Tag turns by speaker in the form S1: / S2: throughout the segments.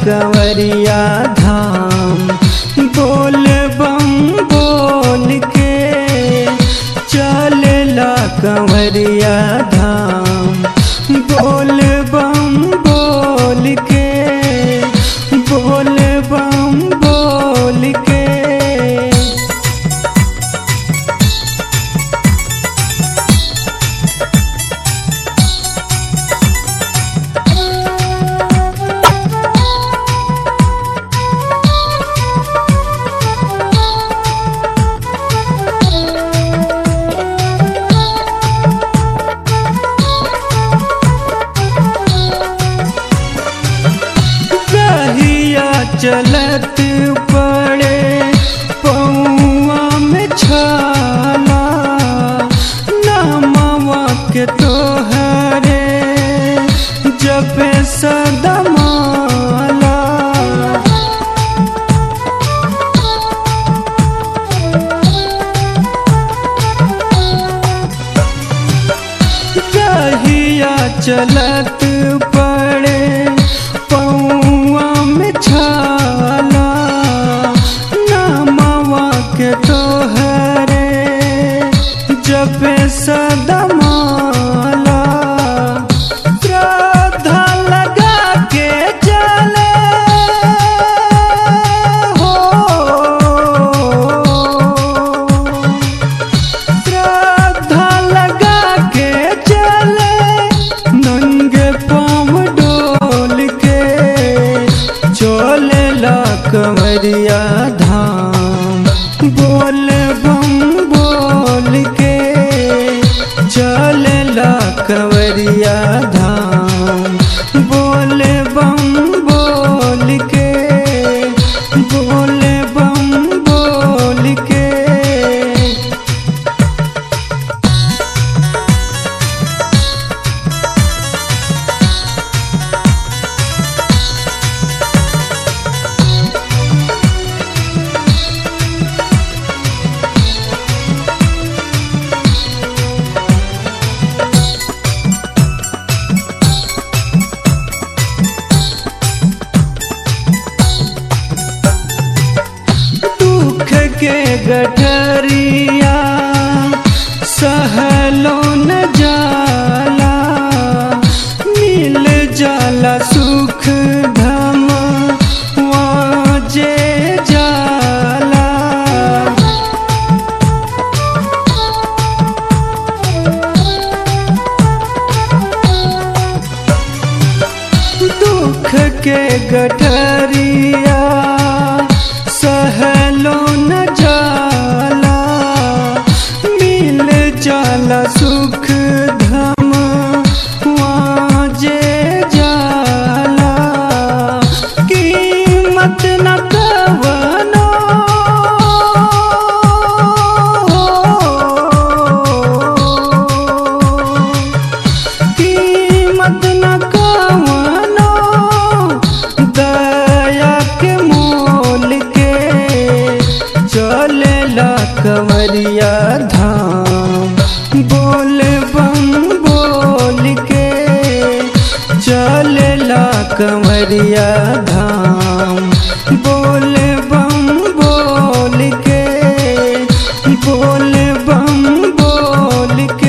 S1: कंवरिया धाम बोल बम बोल के चलेला कंवरिया धाम बोल बम बोल के बोल बम बोल के रहिया चलत पड़े पौआ में छाला नामवा के तोहरे जब सदमाला रहिया चलत पड़े पौआ में छाला नामवा के तोहरे जब सदमाला श्रद्धा लगा के चले हो श्रद्धा लगा के चले नंगे पाँव डोल के चले ला कंवरिया धाम बोल बम बोल के चले ला कंवरिया धाम बोल बम बोल के बोल बम बोल के दुख के गठरिया सहलो न जाला मिल जाला सुख धम वाजे जाला दुख के गठरिया सहलो न जाला मिल जाला सुख धम वाजे जाला कीमत न कवनो कीमत न कवनो दया के मोल के चलेला कंवरिया धाम बोल बम बोल के चलेला कंवरिया धाम बोल बम बोल के बोल बम बोल के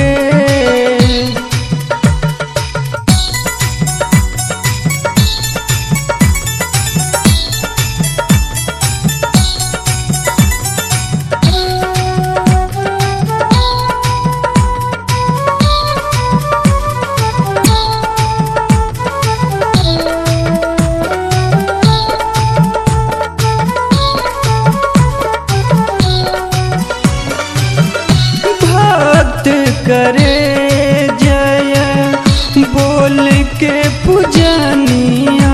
S1: भक्त करे जय बोल के पूजनिया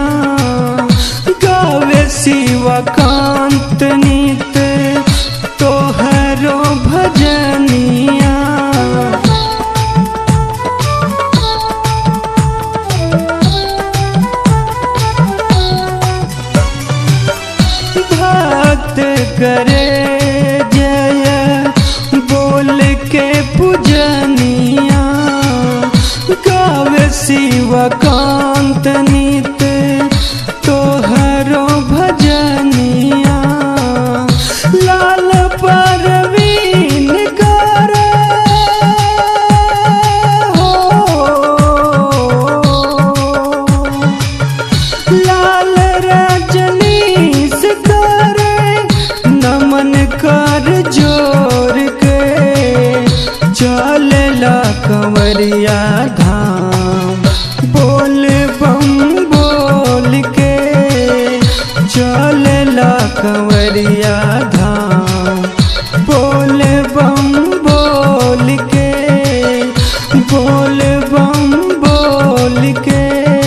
S1: गावे शिवकांत नित तोहरो भजनिया भक्त करे जय बोल के पूजनिया गावे शिवकांत नित तोहर बम बोल के